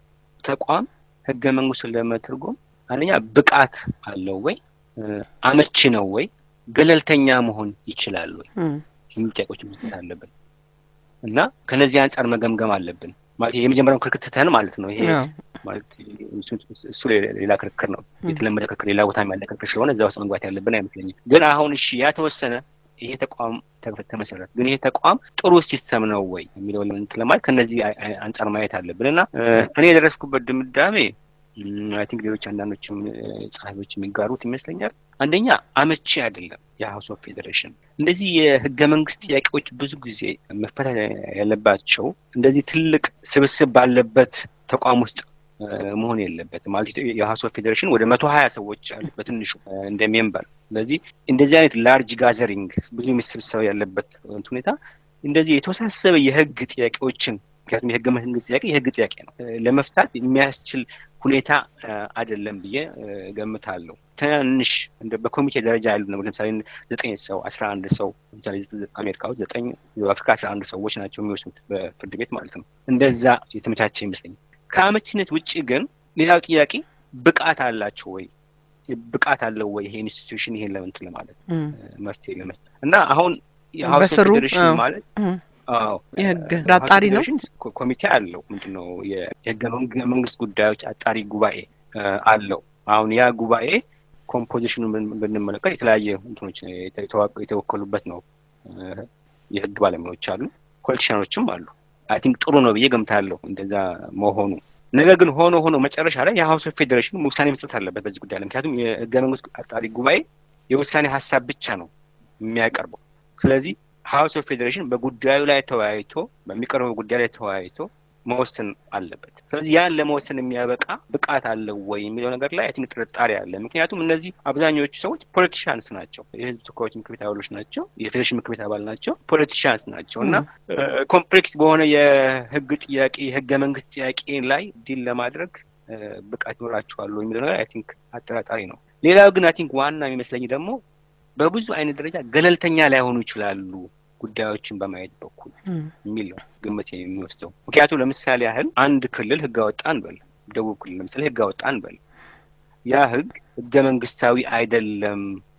ተቋም ህገ መንግስቱን ለመተርጎም አንደኛ ብቃት አለው ወይ፣ አመቺ ነው ወይ፣ ገለልተኛ መሆን ይችላል ወይ የሚሉ ጥያቄዎች መስጠት አለብን እና ከነዚህ አንጻር መገምገም አለብን። ማለት የመጀመሪያውን ክርክር ትተን ማለት ነው። ይሄ ማለት እሱ ሌላ ክርክር ነው፣ የተለመደ ክርክር፣ ሌላ ቦታ ያለ ክርክር ስለሆነ እዛ ውስጥ መግባት ያለብን አይመስለኝም። ግን አሁን እሺ ያ ተወሰነ፣ ይሄ ተቋም ተመሰረት፣ ግን ይሄ ተቋም ጥሩ ሲስተም ነው ወይ የሚለው ለማለት ከነዚህ አንጻር ማየት አለብን እና እኔ የደረስኩበት ድምዳሜ አይ ቲንክ ሌሎች አንዳንዶችም ጸሐፊዎች የሚጋሩት ይመስለኛል። አንደኛ አመቺ አይደለም የሀውስ ኦፍ ፌዴሬሽን። እንደዚህ የህገ መንግስት ጥያቄዎች ብዙ ጊዜ መፈታት ያለባቸው እንደዚህ ትልቅ ስብስብ ባለበት ተቋም ውስጥ መሆን የለበትም ማለት የሀውስ ኦፍ ፌዴሬሽን ወደ መቶ ሀያ ሰዎች አሉ በትንሹ እንደ ሜምበር። ስለዚህ እንደዚህ አይነት ላርጅ ጋዘሪንግ ብዙ የሚሰብሰብ ያለበት ሁኔታ እንደዚህ የተወሳሰበ የህግ ጥያቄዎችን ምክንያቱም የህገ መንግስት ጥያቄ የህግ ጥያቄ ነው ለመፍታት የሚያስችል ሁኔታ አይደለም ብዬ ገምታለሁ። ትናንሽ በኮሚቴ ደረጃ ያሉ ነው። ለምሳሌ ዘጠኝ ሰው አስራ አንድ ሰው ለምሳሌ አሜሪካ ውስጥ ዘጠኝ አፍሪካ አስራ አንድ ሰዎች ናቸው የሚወስኑት በፍርድ ቤት ማለት ነው። እንደዛ የተመቻቸ ይመስለኛል። ከአመችነት ውጭ ግን ሌላው ጥያቄ ብቃት አላቸው ወይ ብቃት አለው ወይ ይሄ ኢንስቲትዩሽን ይሄን ለምንት ለማለት መፍትሄ ለመ እና አሁን የሀውስ ኦፍ ፌዴሬሽን ማለት የህግ አጣሪ ነው። ኮሚቴ አለው ምንድን ነው የህገ መንግስት ጉዳዮች አጣሪ ጉባኤ አለው። አሁን ያ ጉባኤ ኮምፖዚሽኑን ብንመለከት የተለያየ እንትኖች የተወከሉበት ነው። የህግ ባለሙያዎች አሉ፣ ፖለቲሽያኖችም አሉ። አይ ቲንክ ጥሩ ነው ብዬ ገምታለሁ እንደዛ መሆኑ። ነገር ግን ሆኖ ሆኖ መጨረሻ ላይ የሀውስ ኦፍ ፌዴሬሽን ውሳኔ መስጠት አለበት በዚህ ጉዳይ ላይ። ምክንያቱም የህገ መንግስት አጣሪ ጉባኤ የውሳኔ ሀሳብ ብቻ ነው የሚያቀርበው። ስለዚህ ሀውስ ኦፍ ፌዴሬሽን በጉዳዩ ላይ ተወያይቶ በሚቀርበው ጉዳይ ላይ ተወያይቶ መወሰን አለበት። ስለዚህ ያን ለመወሰን የሚያበቃ ብቃት አለው ወይ የሚለው ነገር ላይ አይ ጥርጣሬ አለ። ምክንያቱም እነዚህ አብዛኛዎቹ ሰዎች ፖለቲሻንስ ናቸው፣ የህዝብ ተወካዮች ምክር ቤት አባሎች ናቸው፣ የፌዴሬሽን ምክር ቤት አባል ናቸው፣ ፖለቲሻንስ ናቸው እና ኮምፕሌክስ በሆነ የህግ ጥያቄ የህገ መንግስት ጥያቄ ላይ ዲል ለማድረግ ብቃት ይኖራቸዋል የሚለው ነገር አይ ቲንክ አጠራጣሪ ነው። ሌላው ግን አይ ቲንክ ዋና የሚመስለኝ ደግሞ በብዙ አይነት ደረጃ ገለልተኛ ላይሆኑ ይችላሉ ጉዳዮችን በማየት በኩል የሚል ነው ግምት የሚወስደው። ምክንያቱም ለምሳሌ ያህል አንድ ክልል ህግ አወጣ እንበል፣ ደቡብ ክልል ለምሳሌ ህግ አወጣ እንበል፣ ያ ህግ ህገ መንግስታዊ አይደለም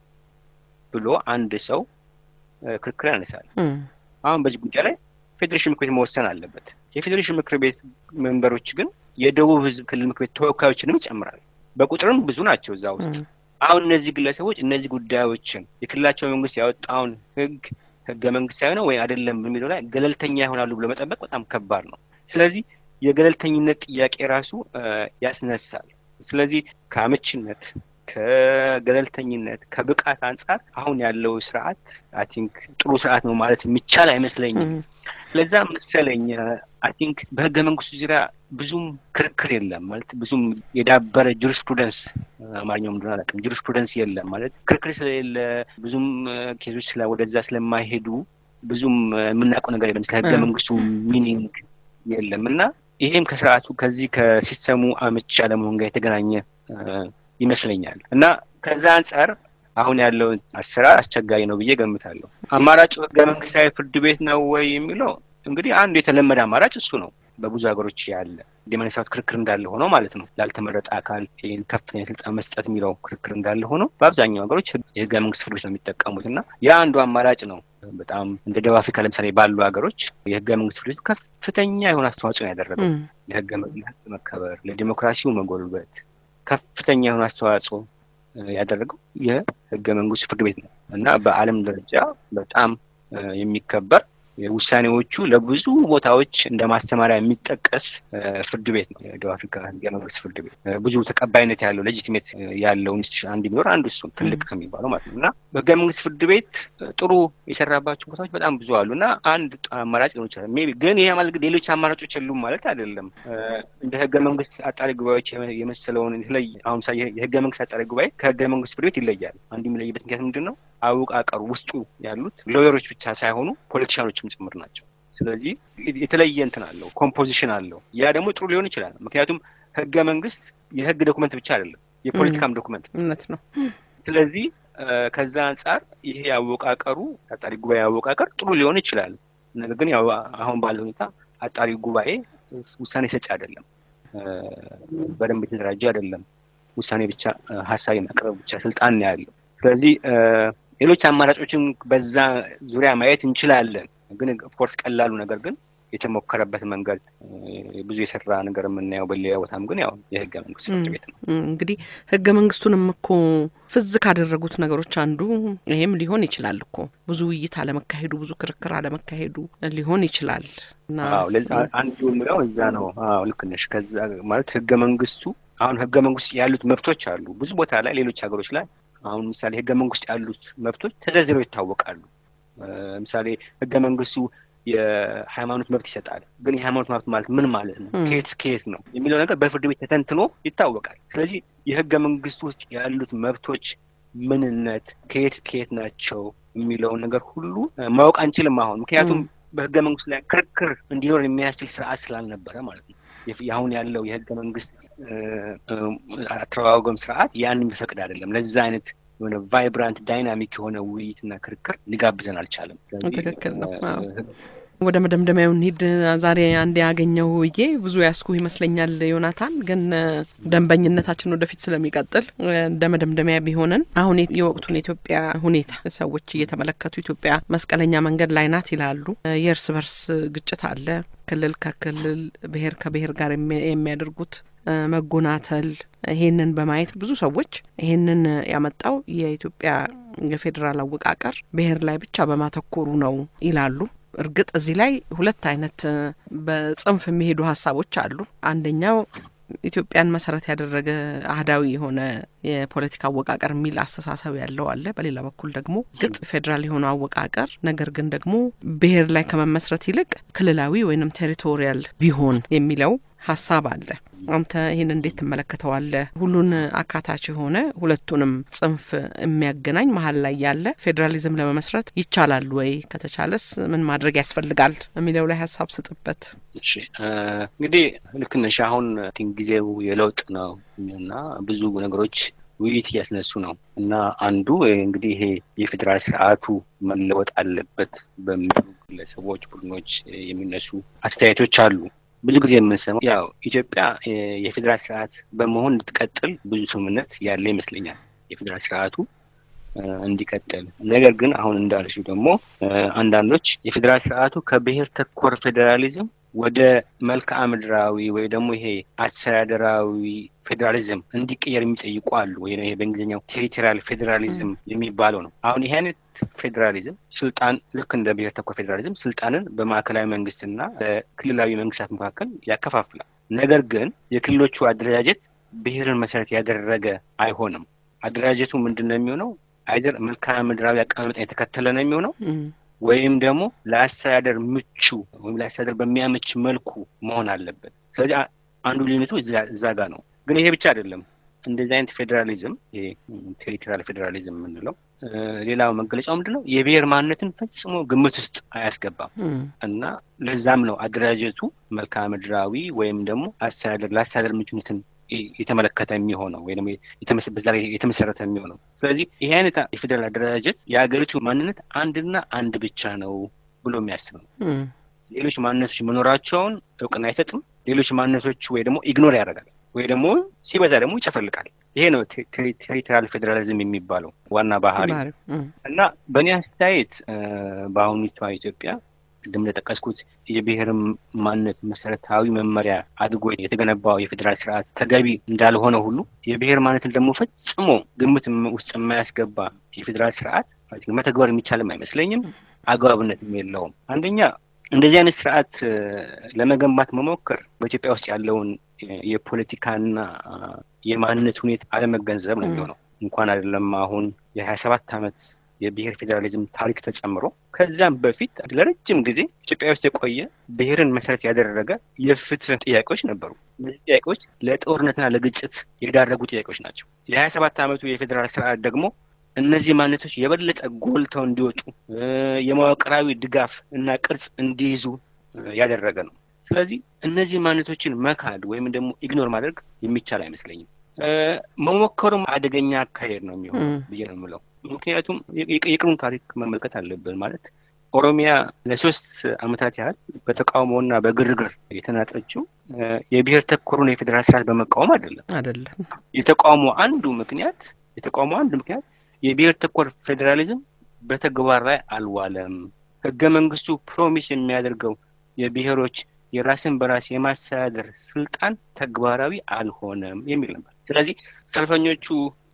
ብሎ አንድ ሰው ክርክር ያነሳል። አሁን በዚህ ጉዳይ ላይ ፌዴሬሽን ምክር ቤት መወሰን አለበት። የፌዴሬሽን ምክር ቤት ሜምበሮች ግን የደቡብ ህዝብ ክልል ምክር ቤት ተወካዮችንም ይጨምራል። በቁጥርም ብዙ ናቸው እዛ ውስጥ። አሁን እነዚህ ግለሰቦች እነዚህ ጉዳዮችን የክልላቸው መንግስት ያወጣውን ህግ ህገ መንግስታዊ ነው ወይ አይደለም በሚለው ላይ ገለልተኛ ይሆናሉ ብሎ መጠበቅ በጣም ከባድ ነው። ስለዚህ የገለልተኝነት ጥያቄ ራሱ ያስነሳል። ስለዚህ ከአመችነት፣ ከገለልተኝነት፣ ከብቃት አንጻር አሁን ያለው ስርዓት አይ ቲንክ ጥሩ ስርዓት ነው ማለት የሚቻል አይመስለኝም። ለዛ መሰለኝ አይ ቲንክ በህገ መንግስቱ ዙሪያ ብዙም ክርክር የለም ማለት ብዙም የዳበረ ጁሪስፕሩደንስ አማርኛው ምንድን አላውቅም። ጁሪስፕሩደንስ የለም ማለት ክርክር ስለሌለ ብዙም ኬዞች ወደዛ ስለማይሄዱ ብዙም የምናውቀው ነገር የለም። ስለ ህገ መንግስቱ ሚኒንግ የለም እና ይሄም ከስርዓቱ ከዚህ ከሲስተሙ አመቺ አለመሆን ጋር የተገናኘ ይመስለኛል እና ከዛ አንጻር አሁን ያለው አሰራር አስቸጋሪ ነው ብዬ ገምታለሁ። አማራጩ ህገ መንግስታዊ ፍርድ ቤት ነው ወይ የሚለው እንግዲህ አንዱ የተለመደ አማራጭ እሱ ነው። በብዙ ሀገሮች ያለ የመነሳት ክርክር እንዳለ ሆነው ማለት ነው። ላልተመረጠ አካል ይህን ከፍተኛ ስልጣን መስጠት የሚለው ክርክር እንዳለ ሆነው በአብዛኛው ሀገሮች የህገ መንግስት ፍርዶች ነው የሚጠቀሙት እና ያ አንዱ አማራጭ ነው። በጣም እንደ ደቡብ አፍሪካ ለምሳሌ ባሉ ሀገሮች የህገ መንግስት ፍርዶች ከፍተኛ የሆነ አስተዋጽኦ ነው ያደረገው ለህገ መከበር፣ ለዲሞክራሲው መጎልበት ከፍተኛ የሆነ አስተዋጽኦ ያደረገው የህገ መንግስት ፍርድ ቤት ነው እና በዓለም ደረጃ በጣም የሚከበር ውሳኔዎቹ ለብዙ ቦታዎች እንደ ማስተማሪያ የሚጠቀስ ፍርድ ቤት ነው የደቡብ አፍሪካ ህገ መንግስት ፍርድ ቤት። ብዙ ተቀባይነት ያለው ሌጂቲሜት ያለው ኢንስቲቱሽን አንድ ቢኖር አንዱ እሱ ትልቅ ከሚባለው ማለት ነው እና በህገ መንግስት ፍርድ ቤት ጥሩ የሰራባቸው ቦታዎች በጣም ብዙ አሉ እና አንድ አማራጭ ሊሆን ይችላል። ሜይ ቢ ግን ይህ ማለት ሌሎች አማራጮች የሉም ማለት አይደለም። እንደ ህገ መንግስት አጣሪ ጉባኤዎች የመሰለውን የተለየ አሁን ምሳሌ የህገ መንግስት አጣሪ ጉባኤ ከህገ መንግስት ፍርድ ቤት ይለያል። አንዱ የሚለይበት ምክንያት ምንድን ነው? አወቃቀሩ ውስጡ ያሉት ሎየሮች ብቻ ሳይሆኑ ፖለቲሻኖችም ጭምር ናቸው። ስለዚህ የተለየ እንትን አለው፣ ኮምፖዚሽን አለው። ያ ደግሞ ጥሩ ሊሆን ይችላል። ምክንያቱም ህገ መንግስት የህግ ዶኩመንት ብቻ አይደለም፣ የፖለቲካም ዶኩመንት እውነት ነው። ስለዚህ ከዛ አንጻር ይሄ አወቃቀሩ አጣሪ ጉባኤ አወቃቀር ጥሩ ሊሆን ይችላል። ነገር ግን ያው አሁን ባለ ሁኔታ አጣሪ ጉባኤ ውሳኔ ሰጪ አይደለም፣ በደንብ የተደራጀ አይደለም። ውሳኔ ብቻ ሀሳብ የማቅረብ ብቻ ስልጣን ነው ያለው። ስለዚህ ሌሎች አማራጮችን በዛ ዙሪያ ማየት እንችላለን። ግን ኦፍኮርስ ቀላሉ ነገር ግን የተሞከረበት መንገድ ብዙ የሰራ ነገር የምናየው በሌላ ቦታም ግን ያው የህገ መንግስት ፍርድ ቤት ነው። እንግዲህ ህገ መንግስቱንም እኮ ፍዝ ካደረጉት ነገሮች አንዱ ይሄም ሊሆን ይችላል እኮ ብዙ ውይይት አለመካሄዱ፣ ብዙ ክርክር አለመካሄዱ ሊሆን ይችላል። ለዛ አንዱ የምለው እዛ ነው። አዎ ልክ ነሽ። ከዛ ማለት ህገ መንግስቱ አሁን ህገ መንግስት ያሉት መብቶች አሉ ብዙ ቦታ ላይ ሌሎች ሀገሮች ላይ አሁን ምሳሌ ህገ መንግስት ያሉት መብቶች ተዘርዝረው ይታወቃሉ። ምሳሌ ህገ መንግስቱ የሃይማኖት መብት ይሰጣል። ግን የሃይማኖት መብት ማለት ምን ማለት ነው? ከየት ከየት ነው የሚለው ነገር በፍርድ ቤት ተተንትኖ ይታወቃል። ስለዚህ የህገ መንግስቱ ውስጥ ያሉት መብቶች ምንነት ከየት ከየት ናቸው የሚለውን ነገር ሁሉ ማወቅ አንችልም አሁን ምክንያቱም በህገ መንግስቱ ላይ ክርክር እንዲኖር የሚያስችል ስርዓት ስላልነበረ ማለት ነው። አሁን ያለው የህገ መንግስት አተረጓጎም ስርዓት ያን የሚፈቅድ አይደለም። ለዛ አይነት የሆነ ቫይብራንት ዳይናሚክ የሆነ ውይይትና ክርክር ሊጋብዘን አልቻለም። ትክክል ነው። ወደ መደምደሚያው እንሂድ። ዛሬ አንድ ያገኘው ውዬ ብዙ ያስኩ ይመስለኛል ዮናታን፣ ግን ደንበኝነታችን ወደፊት ስለሚቀጥል እንደ መደምደሚያ ቢሆንን አሁን የወቅቱን የኢትዮጵያ ሁኔታ ሰዎች እየተመለከቱ ኢትዮጵያ መስቀለኛ መንገድ ላይ ናት ይላሉ። የእርስ በርስ ግጭት አለ። ክልል ከክልል ብሔር ከብሔር ጋር የሚያደርጉት መጎናተል ይሄንን በማየት ብዙ ሰዎች ይሄንን ያመጣው የኢትዮጵያ የፌዴራል አወቃቀር ብሔር ላይ ብቻ በማተኮሩ ነው ይላሉ። እርግጥ እዚህ ላይ ሁለት አይነት በጽንፍ የሚሄዱ ሀሳቦች አሉ። አንደኛው ኢትዮጵያን መሰረት ያደረገ አህዳዊ የሆነ የፖለቲካ አወቃቀር የሚል አስተሳሰብ ያለው አለ። በሌላ በኩል ደግሞ ግጥ ፌዴራል የሆነው አወቃቀር ነገር ግን ደግሞ ብሔር ላይ ከመመስረት ይልቅ ክልላዊ ወይንም ቴሪቶሪያል ቢሆን የሚለው ሀሳብ አለ። አንተ ይህን እንዴት ትመለከተዋለህ? ሁሉን አካታች የሆነ ሁለቱንም ጽንፍ የሚያገናኝ መሀል ላይ ያለ ፌዴራሊዝም ለመመስረት ይቻላል ወይ? ከተቻለስ ምን ማድረግ ያስፈልጋል የሚለው ላይ ሀሳብ ስጥበት። እሺ እንግዲህ ልክ ነሽ። አሁን ጊዜው የለውጥ ነው እና ብዙ ነገሮች ውይይት እያስነሱ ነው እና አንዱ እንግዲህ ይሄ የፌዴራል ስርዓቱ መለወጥ አለበት በሚሉ ግለሰቦች፣ ቡድኖች የሚነሱ አስተያየቶች አሉ። ብዙ ጊዜ የምንሰማው ያው ኢትዮጵያ የፌዴራል ስርዓት በመሆን እንድትቀጥል ብዙ ስምምነት ያለ ይመስለኛል የፌዴራል ስርዓቱ እንዲቀጥል። ነገር ግን አሁን እንዳልሽው ደግሞ አንዳንዶች የፌዴራል ስርዓቱ ከብሔር ተኮር ፌዴራሊዝም ወደ መልክዓ ምድራዊ ወይ ደግሞ ይሄ አስተዳደራዊ ፌዴራሊዝም እንዲቀየር የሚጠይቁ አሉ። ወይ ይሄ በእንግሊዝኛው ቴሪቶሪያል ፌዴራሊዝም የሚባለው ነው። አሁን ይህ አይነት ፌዴራሊዝም ስልጣን ልክ እንደ ብሔር ተኮር ፌዴራሊዝም ስልጣንን በማዕከላዊ መንግስትና በክልላዊ መንግስታት መካከል ያከፋፍላል። ነገር ግን የክልሎቹ አደረጃጀት ብሔርን መሰረት ያደረገ አይሆንም። አደረጃጀቱ ምንድን ነው የሚሆነው? አይደር መልክዓ ምድራዊ አቀማመጥን የተከተለ ነው የሚሆነው ወይም ደግሞ ለአስተዳደር ምቹ ወይም ለአስተዳደር በሚያመች መልኩ መሆን አለበት። ስለዚህ አንዱ ልዩነቱ እዛ ጋር ነው። ግን ይሄ ብቻ አይደለም። እንደዚህ አይነት ፌዴራሊዝም ይሄ ቴሪቶሪያል ፌዴራሊዝም የምንለው ሌላው መገለጫው ምንድን ነው? የብሔር ማንነትን ፈጽሞ ግምት ውስጥ አያስገባም እና ለዛም ነው አደራጀቱ መልክዓ ምድራዊ ወይም ደግሞ አስተዳደር ለአስተዳደር ምቹነትን የተመለከተ የሚሆነው ወይ ደግሞ በዛ ላይ የተመሰረተ የሚሆነው። ስለዚህ ይህ አይነት የፌዴራል አደረጃጀት የሀገሪቱ ማንነት አንድና አንድ ብቻ ነው ብሎ የሚያስብ ነው። ሌሎች ማንነቶች መኖራቸውን እውቅና አይሰጥም። ሌሎች ማንነቶች ወይ ደግሞ ኢግኖር ያደርጋል ወይ ደግሞ ሲበዛ ደግሞ ይጨፈልቃል። ይሄ ነው ቴሪቶሪያል ፌዴራሊዝም የሚባለው ዋና ባህሪ እና በእኔ አስተያየት በአሁኒቷ ኢትዮጵያ ቅድም እንደጠቀስኩት የብሔር ማንነት መሰረታዊ መመሪያ አድርጎ የተገነባው የፌዴራል ስርዓት ተገቢ እንዳልሆነ ሁሉ የብሔር ማንነትን ደግሞ ፈጽሞ ግምት ውስጥ የማያስገባ የፌዴራል ስርዓት መተግበር የሚቻልም አይመስለኝም፣ አግባብነትም የለውም። አንደኛ እንደዚህ አይነት ስርዓት ለመገንባት መሞከር በኢትዮጵያ ውስጥ ያለውን የፖለቲካና የማንነት ሁኔታ አለመገንዘብ ነው የሚሆነው። እንኳን አይደለም አሁን የሀያ ሰባት ዓመት የብሔር ፌዴራሊዝም ታሪክ ተጨምሮ ከዚያም በፊት ለረጅም ጊዜ ኢትዮጵያ ውስጥ የቆየ ብሔርን መሰረት ያደረገ የፍትህ ጥያቄዎች ነበሩ። እነዚህ ጥያቄዎች ለጦርነትና ለግጭት የዳረጉ ጥያቄዎች ናቸው። የሀያ ሰባት ዓመቱ የፌዴራል ስርዓት ደግሞ እነዚህ ማንነቶች የበለጠ ጎልተው እንዲወጡ የመዋቅራዊ ድጋፍ እና ቅርጽ እንዲይዙ ያደረገ ነው። ስለዚህ እነዚህ ማንነቶችን መካድ ወይም ደግሞ ኢግኖር ማድረግ የሚቻል አይመስለኝም። መሞከሩም አደገኛ አካሄድ ነው የሚሆነው ብዬ ነው የምለው። ምክንያቱም የቅርቡን ታሪክ መመልከት አለብን። ማለት ኦሮሚያ ለሶስት ዓመታት ያህል በተቃውሞና በግርግር የተናጠችው የብሔር ተኮሩን የፌዴራል ስርዓት በመቃወም አይደለም አይደለም። የተቃውሞ አንዱ ምክንያት የተቃውሞ አንዱ ምክንያት የብሔር ተኮር ፌዴራሊዝም በተግባር ላይ አልዋለም። ህገ መንግስቱ ፕሮሚስ የሚያደርገው የብሔሮች የራስን በራስ የማስተዳደር ስልጣን ተግባራዊ አልሆነም የሚል ነበር። ስለዚህ ሰልፈኞቹ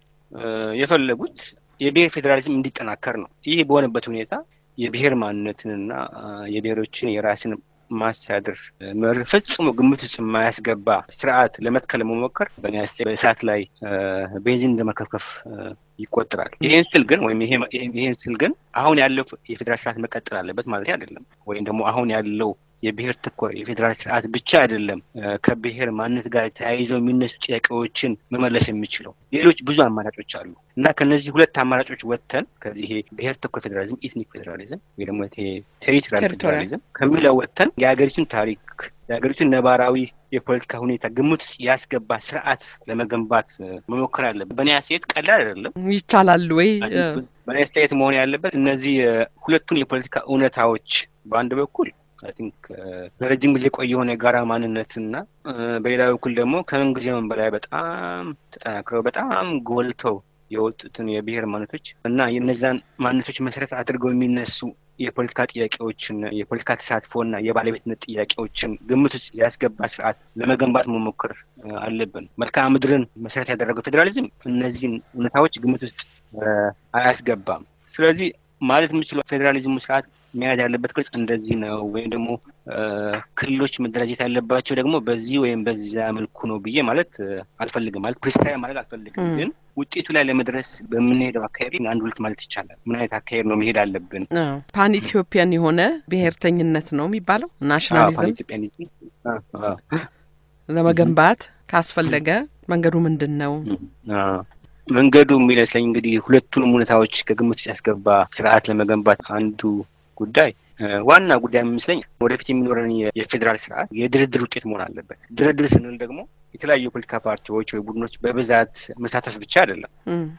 የፈለጉት የብሔር ፌዴራሊዝም እንዲጠናከር ነው። ይህ በሆነበት ሁኔታ የብሔር ማንነትንና የብሔሮችን የራስን ማስተዳደር መርህ ፈጽሞ ግምት ውስጥ የማያስገባ ስርዓት ለመትከል መሞከር በእኔ በእሳት ላይ ቤንዚን እንደመከፍከፍ ይቆጠራል። ይሄን ስል ግን ወይም ይሄን ስል ግን አሁን ያለው የፌዴራል ስርዓት መቀጠል አለበት ማለት አይደለም። ወይም ደግሞ አሁን ያለው የብሔር ተኮር የፌዴራል ስርዓት ብቻ አይደለም ከብሔር ማንነት ጋር ተያይዘው የሚነሱ ጥያቄዎችን መመለስ የሚችለው ሌሎች ብዙ አማራጮች አሉ እና ከነዚህ ሁለት አማራጮች ወጥተን ከዚህ ብሔር ተኮር ፌዴራሊዝም፣ ኢትኒክ ፌዴራሊዝም ወይ ደግሞ ቴሪቶሪያል ፌዴራሊዝም ከሚለው ወጥተን የሀገሪቱን ታሪክ የሀገሪቱን ነባራዊ የፖለቲካ ሁኔታ ግምት ውስጥ ያስገባ ስርዓት ለመገንባት መሞከር አለበት። በእኔ አስተያየት ቀላል አይደለም። ይቻላል ወይ? በእኔ አስተያየት መሆን ያለበት እነዚህ ሁለቱን የፖለቲካ እውነታዎች በአንድ በኩል አይ ቲንክ ለረጅም ጊዜ የቆየ የሆነ የጋራ ማንነትና በሌላ በኩል ደግሞ ከምን ጊዜውም በላይ በጣም ተጠናክረው በጣም ጎልተው የወጡትን የብሔር ማንነቶች እና የነዛን ማንነቶች መሰረት አድርገው የሚነሱ የፖለቲካ ጥያቄዎችን የፖለቲካ ተሳትፎና የባለቤትነት ጥያቄዎችን ግምት ውስጥ ያስገባ ስርዓት ለመገንባት መሞከር አለብን። መልክዓ ምድርን መሰረት ያደረገው ፌዴራሊዝም እነዚህን እውነታዎች ግምት ውስጥ አያስገባም። ስለዚህ ማለት የምችለው ፌዴራሊዝሙ ስርዓት መያዝ ያለበት ቅርጽ እንደዚህ ነው ወይም ደግሞ ክልሎች መደራጀት ያለባቸው ደግሞ በዚህ ወይም በዚያ መልኩ ነው ብዬ ማለት አልፈልግም። ማለት ፕሪስክራይብ ማለት አልፈልግም። ግን ውጤቱ ላይ ለመድረስ በምንሄደው አካሄድ አንድ ሁለት ማለት ይቻላል። ምን አይነት አካሄድ ነው መሄድ አለብን? ፓን ኢትዮጵያን የሆነ ብሔርተኝነት ነው የሚባለው ናሽናሊዝም ለመገንባት ካስፈለገ መንገዱ ምንድን ነው? መንገዱ የሚመስለኝ እንግዲህ ሁለቱንም ሁኔታዎች ከግምት ውስጥ ያስገባ ስርዓት ለመገንባት አንዱ ጉዳይ ዋና ጉዳይ የሚመስለኝ ወደፊት የሚኖረን የፌዴራል ስርዓት የድርድር ውጤት መሆን አለበት። ድርድር ስንል ደግሞ የተለያዩ የፖለቲካ ፓርቲዎች ወይ ቡድኖች በብዛት መሳተፍ ብቻ አይደለም።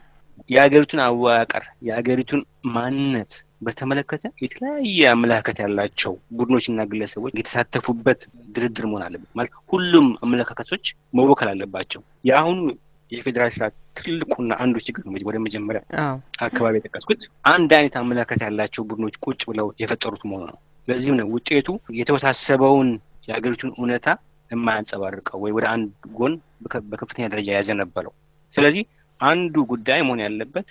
የሀገሪቱን አወቃቀር የሀገሪቱን ማንነት በተመለከተ የተለያየ አመለካከት ያላቸው ቡድኖችና ግለሰቦች የተሳተፉበት ድርድር መሆን አለበት። ማለት ሁሉም አመለካከቶች መወከል አለባቸው። የአሁኑ የፌዴራል ስርዓት ትልቁና አንዱ ችግር ነው። ወደ መጀመሪያ አካባቢ የጠቀስኩት አንድ አይነት አመለካከት ያላቸው ቡድኖች ቁጭ ብለው የፈጠሩት መሆኑ ነው። ለዚህም ነው ውጤቱ የተወሳሰበውን የሀገሪቱን እውነታ የማያንጸባርቀው ወይ ወደ አንድ ጎን በከፍተኛ ደረጃ ያዘነበለው። ስለዚህ አንዱ ጉዳይ መሆን ያለበት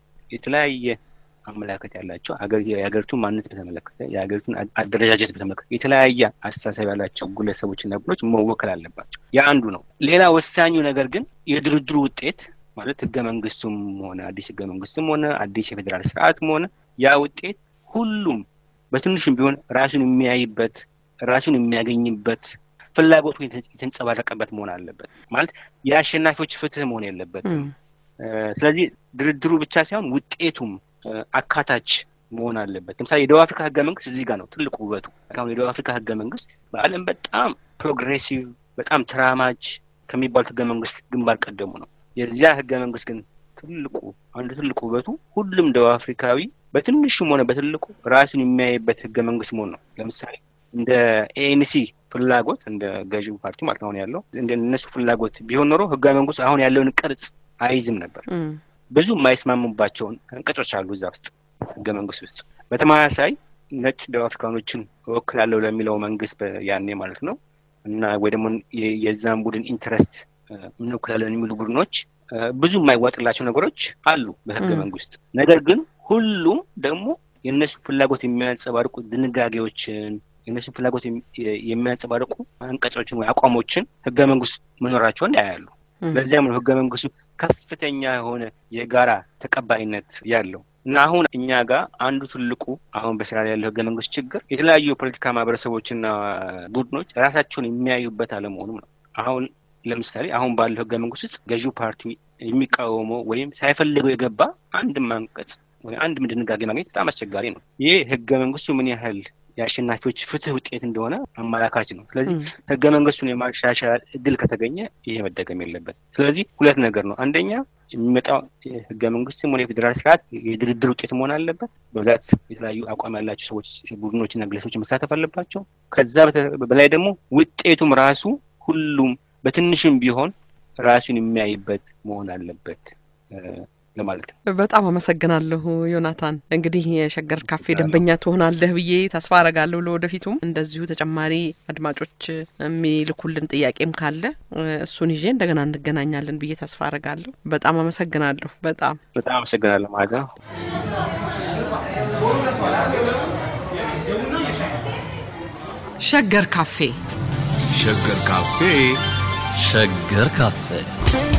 የተለያየ አመለካከት ያላቸው የሀገሪቱን ማንነት በተመለከተ የሀገሪቱን አደረጃጀት በተመለከተ የተለያየ አስተሳሰብ ያላቸው ግለሰቦችና ቡድኖች መወከል አለባቸው። ያ አንዱ ነው። ሌላ ወሳኙ ነገር ግን የድርድሩ ውጤት ማለት ህገ መንግስቱም ሆነ አዲስ ህገ መንግስትም ሆነ አዲስ የፌዴራል ስርዓትም ሆነ ያ ውጤት ሁሉም በትንሹም ቢሆን ራሱን የሚያይበት ራሱን የሚያገኝበት ፍላጎቱ የተንጸባረቀበት መሆን አለበት። ማለት የአሸናፊዎች ፍትህ መሆን የለበትም። ስለዚህ ድርድሩ ብቻ ሳይሆን ውጤቱም አካታች መሆን አለበት። ለምሳሌ የደቡብ አፍሪካ ህገ መንግስት እዚህ ጋር ነው ትልቁ ውበቱ። አሁን የደቡብ አፍሪካ ህገ መንግስት በዓለም በጣም ፕሮግሬሲቭ በጣም ተራማጅ ከሚባሉት ህገ መንግስት ግንባር ቀደሙ ነው። የዚያ ህገ መንግስት ግን ትልቁ አንዱ ትልቁ ውበቱ ሁሉም ደቡብ አፍሪካዊ በትንሹም ሆነ በትልቁ ራሱን የሚያይበት ህገ መንግስት መሆን ነው። ለምሳሌ እንደ ኤኤንሲ ፍላጎት እንደ ገዢው ፓርቲ ማለት አሁን ያለው እንደ እነሱ ፍላጎት ቢሆን ኖሮ ህገ መንግስቱ አሁን ያለውን ቅርጽ አይዝም ነበር። ብዙ የማይስማሙባቸውን አንቀጾች አሉ እዛ ውስጥ ህገ መንግስት ውስጥ። በተመሳሳይ ነጭ ደቡብ አፍሪካኖችን እወክላለሁ ለሚለው መንግስት ያኔ ማለት ነው እና ወይ ደግሞ የዛን ቡድን ኢንተረስት እንወክላለን የሚሉ ቡድኖች ብዙ የማይዋጥላቸው ነገሮች አሉ በህገ መንግስት። ነገር ግን ሁሉም ደግሞ የእነሱ ፍላጎት የሚያንጸባርቁ ድንጋጌዎችን የእነሱን ፍላጎት የሚያንጸባርቁ አንቀጾችን ወይ አቋሞችን ህገ መንግስት መኖራቸውን ያያሉ። ለዚያም ነው ህገ መንግስቱ ከፍተኛ የሆነ የጋራ ተቀባይነት ያለው እና አሁን እኛ ጋር አንዱ ትልቁ አሁን በስራ ላይ ያለው ህገ መንግስት ችግር የተለያዩ የፖለቲካ ማህበረሰቦችና ቡድኖች ራሳቸውን የሚያዩበት አለመሆኑም ነው። አሁን ለምሳሌ አሁን ባለው ህገ መንግስት ውስጥ ገዢው ፓርቲ የሚቃወመው ወይም ሳይፈልገው የገባ አንድም አንቀጽ ወይ አንድም ድንጋጌ ማግኘት በጣም አስቸጋሪ ነው። ይህ ህገ መንግስቱ ምን ያህል የአሸናፊዎች ፍትህ ውጤት እንደሆነ አመላካች ነው። ስለዚህ ህገ መንግስቱን የማሻሻል እድል ከተገኘ ይሄ መደገም የለበት። ስለዚህ ሁለት ነገር ነው። አንደኛ የሚመጣው ህገ መንግስትም ሆነ የፌዴራል ስርዓት የድርድር ውጤት መሆን አለበት። በብዛት የተለያዩ አቋም ያላቸው ሰዎች፣ ቡድኖችና ግለሰቦች መሳተፍ አለባቸው። ከዛ በላይ ደግሞ ውጤቱም ራሱ ሁሉም በትንሽም ቢሆን ራሱን የሚያይበት መሆን አለበት ለማለት ነው። በጣም አመሰግናለሁ ዮናታን። እንግዲህ የሸገር ካፌ ደንበኛ ትሆናለህ ብዬ ተስፋ አረጋለሁ። ለወደፊቱም እንደዚሁ ተጨማሪ አድማጮች የሚልኩልን ጥያቄም ካለ እሱን ይዤ እንደገና እንገናኛለን ብዬ ተስፋ አረጋለሁ። በጣም አመሰግናለሁ። በጣም በጣም አመሰግናለሁ ማለት ነው። ሸገር ካፌ ሸገር ካፌ ሸገር ካፌ